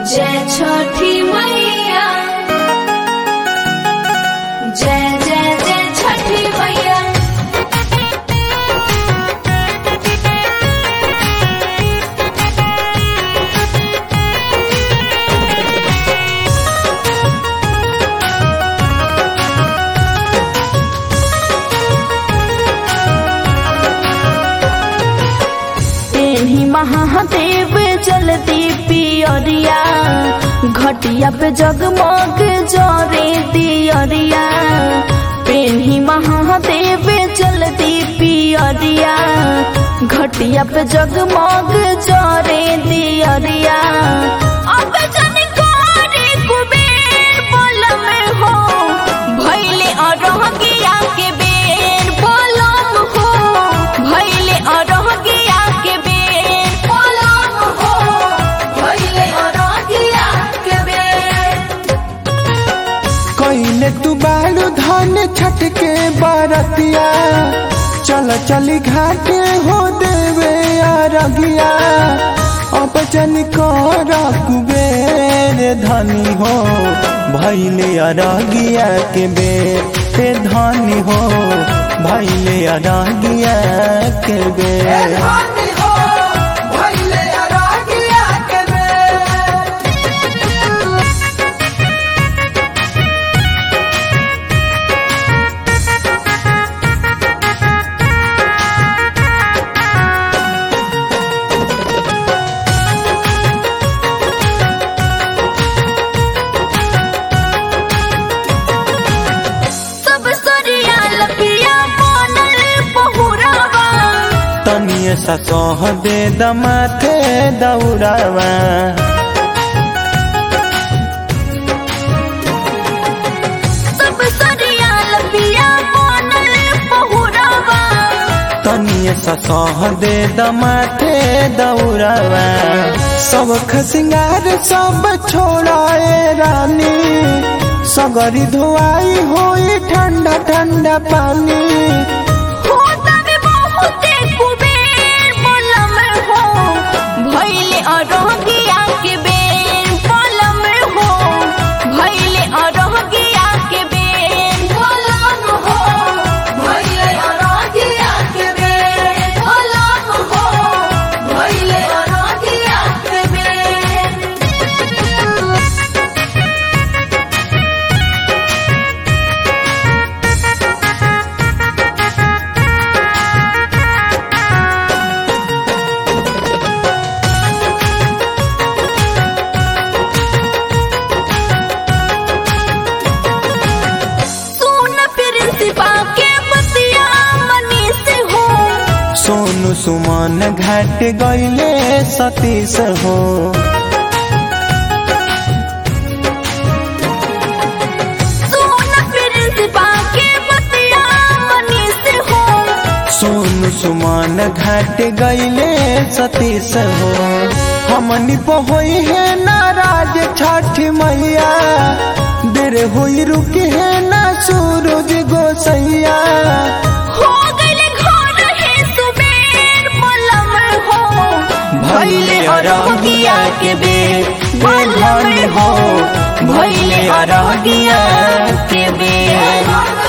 जय छठी मैया जय जय जय छठी मैया तेही महादेव जलती पियरिया घटिया पे जगमग जरे दियरिया पेन्ही महादेव जलती पियरिया घटिया पे जगमग जरे दियरिया अब जन करे कुबेर बोलम हो भैले अरहगिया के बेर बोलम हो भैले अरहगिया के बेर बोलम हो भैले अरहगिया के बेर कइले तू बालू धान छट के बारतिया चल चली घाटे हो देवे अरगिया अब जन कर कुबेर धनी हो भैले अरगिया के बेर ए धनी हो भैले अरगिया के बेर सब सरिया लपिया बनल बहुरावा तनिए सा सह दे दमाथे दौड़ावा सब सरिया लपिया बनल बहुरावा तनिए सा सह दे दमाथे दौड़ावा सब खसिंगार सब छोड़ाए रानी सगरी धुआई होई ठंडा ठंडा पानी होता भी बहुते कुबेर बोलम हो भैले अरहगिया के बेर बोलम हो भैले अरहगिया के बेर बोलम हो भैले अरहगिया के बेर बोलम हो भैले अरहगिया के बेर सुन प्रिंसिपा के बतिया मनी से हो सोनू सुमन घाट गईले सतीश हो सुन प्रिंसिपा के बतिया मनी से हो सोनू सुमन घाट गईले सतीश हो हमनी पहोई है नाराज छठ मैया देर हुई रुकी है ना सूरज गोसैया हो गइले घर है सुबेर बोलम हो भैले अरगिया के बेर बेलन हो भैले अरगिया के बेर